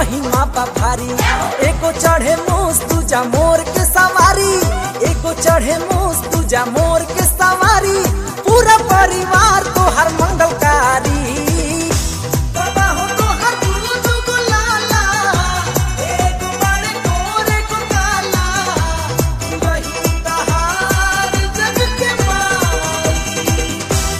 महिमा बा भारी एको चढ़े मोस तुझा मोर के सवारी एको चढ़े मोस तुझा मोर के सवारी पूरा परिवार तो हर मंगलकारी बाबा हो तो हर दुगो दुगो लाला, एगो बड़े गोर, एगो काला, वही तहार जग के माई।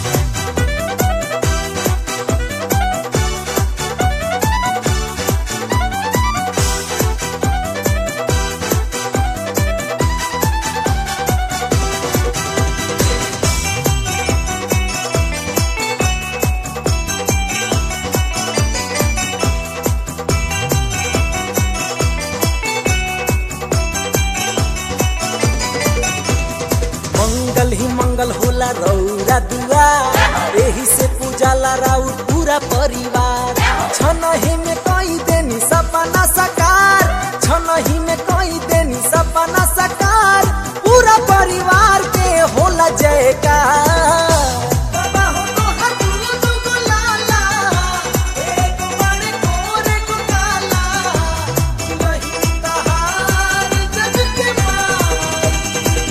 मंगल ही मंगल होला रौरा दुआ एही से पूजाला राउ पूरा परिवार छनही में कई देनी सपना सकार छनही में कई देनी सपना सकार पूरा परिवार के होला जयकार बाबा हो तो हर दुगो दुगो लाला, एगो बड़े गोर, एगो काला, वही तहार जग के माई।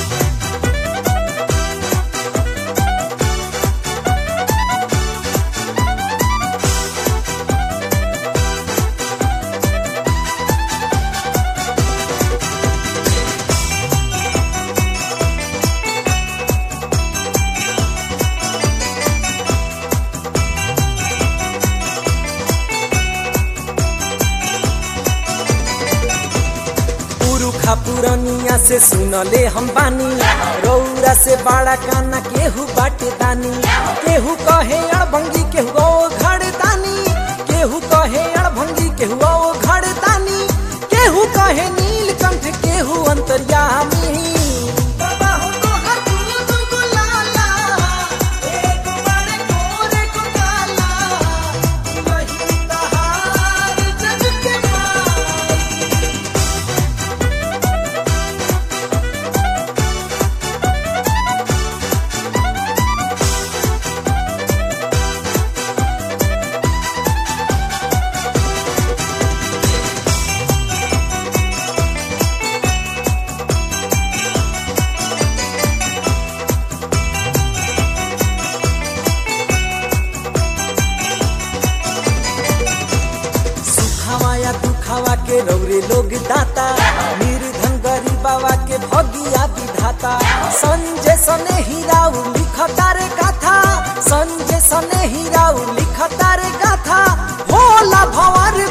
पुरुखा पुरनिया से सुनले हम बानी रौरा से बड़ा काना केहू बाटे दानी केहू कहे अड़भंगी केहू ओ घड़ दानी केहू कहे अड़भंगी केहू ओ घड़ दानी केहू कहे नीलकंठ केहू अंतर्यामी बाबा हो तो हर दुगो दुगो लाला, एगो बड़े गोर, एगो काला, वही तहार जग के माई। सुखावा या दुखावा के रौरे लोग दाता निर्धन गरीबावा के भगिया विधाता संजय सने हीराउ लिखता रे गाथा संजय सने हीराउ लिखता रे गाथा भोला भंवर